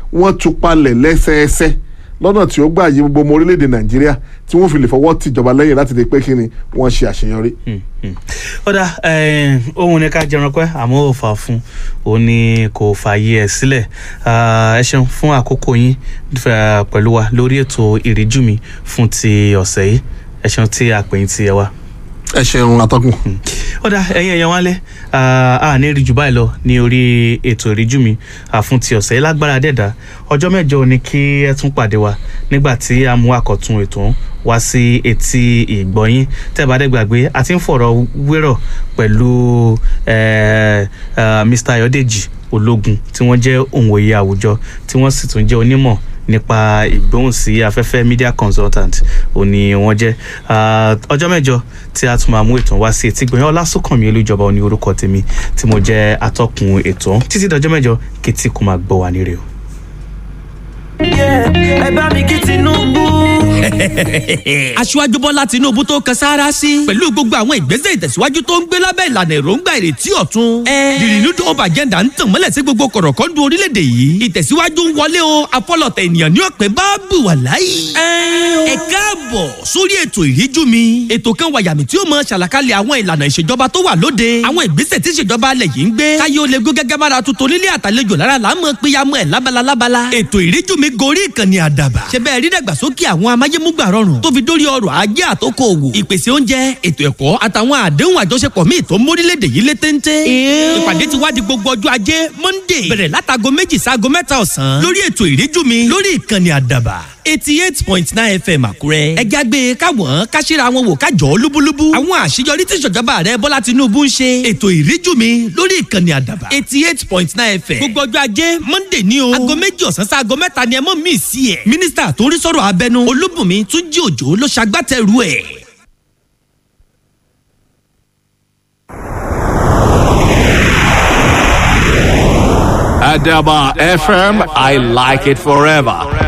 wọ́n tú palẹ̀ lẹ́sẹẹsẹ lọ́nà tí ó gbà yí gbogbo ọmọ orílẹ̀-èdè nàìjíríà tí wọ́n fi lè fọwọ́ tìjọba lẹ́yìn láti lè pé kí ni wọ́n ṣe àṣeyọrí. ọ̀dà ohun ni ká jẹran pẹ́ àmọ́ ò fà fún òun ni kò fààyè ẹ̀ sílẹ̀ ẹ ṣeun fún àkókò yín pẹ̀lú wa lórí ètò ìríjú mi fún ti ọ̀sẹ̀ yìí ẹ ṣeun tí a pè yín ti ẹ wá ẹ ṣeun atọ́kùn. ọ̀dà ẹ̀yin ẹ̀yàn wálé a ní rí jù báyìí lọ ní orí ètò ìríjú mi fún ti ọ̀sẹ̀ yìí lágbára dẹ̀dá ọjọ́ mẹ́jọ ni kí ẹ tún pàdé wa nígbà tí a mú àkọ́tún ètò wá sí etí ìgbọ̀nyín tẹ́ẹ̀bá dẹ́gbàgbé a ti ń fọ̀rọ̀ wérọ̀ pẹ̀lú Mr. Ayọ̀dèjì Ológun tí wọ́n jẹ́ òǹwòye àwùjọ tí wọ́n sì tún jẹ́ onímọ̀ nípa ìgbóhùn sí afẹ́fẹ́ media consultant òní wọ́n jẹ́ ọjọ́ mẹ́jọ tí a tún máa mú ètò wá sí etí gbọ̀nyán ọlásùnkànmí olújọba òní orúkọ tèmi tí mo jẹ́ atọ́kùn ètò títí dọjọ́ mẹ́jọ kìtì kò máa gbọ́ wà ní rè o. ẹ bá mi kí Tinubu. aṣíwájú bọ́lá tinubu tó kan sáárá sí. pẹ̀lú gbogbo àwọn ìgbésẹ̀ ìtẹ̀síwájú tó ń gbé lábẹ́ ìlànà èròǹgbà ìrètí ọ̀tun. the renewed hope agenda ń tàn mọ́lẹ̀ sí gbogbo kọ̀rọ̀kọ́ndù orílẹ̀-èdè yìí. ìtẹ̀síwájú ń wọlé o afọlọ̀tẹ̀ ènìyàn ní ọ̀pẹ bá bù wà láyé. ẹ káàbọ̀ sórí ètò ìríjú mi. ètò kan wà yàmì tí ó mọ ṣàlàkalẹ̀ àwọn ìlànà ìṣèjọba tó wà lóde. àwọn ìgbésẹ̀ tí ìṣèjọba alẹ̀ yìí ń gbé. káyé ó lè gó gẹ́gẹ́ bára tuntun nílé àtàlejò lára là ń mọ péyàmọ́ ẹ̀ lábala lábala. ètò ìríjú mi gorí ìkànnì àdàbà. ṣe bẹ́ẹ̀ rí dàgbàsókè àwọn amáyémúgbà rọrùn tó fi dórí ọrọ̀ ajé àtòkò òwò ìpèsè oúnjẹ ètò ẹ̀kọ́ àtàwọn àdéhùn àjọṣepọ̀ míì tó mórílẹ̀‐èdè yìí lé téńté. ìpàdé ti wá di gbogbo ọjọ́ ajé monday bẹ̀rẹ̀ látago méjì sáago mẹ́ta ọ̀sán lórí ètò ìríjú mi lórí ìkànnì àdàbà eighty eight point nine fm àkúrẹ́. ẹ jágbe káwọn káṣíra wọn wò kájọ lúbúlúbú. àwọn àṣeyọrí tí ìṣèjọba rẹ bọ́lá tinubu ń ṣe. ètò ìríjú mi lórí ìkànnì àdàbà eighty eight point nine fm. gbogbo ọjọ́ ajé monday ní o. aago méjì ọ̀sán sí aago mẹ́ta ni ẹ mọ̀ mí sí ẹ̀. mínísítà tó ń rí sọ̀rọ̀ abẹnú olúbùnmi túnjí òjò ló ṣagbátẹrù ẹ̀. Adaba FM, I like it forever.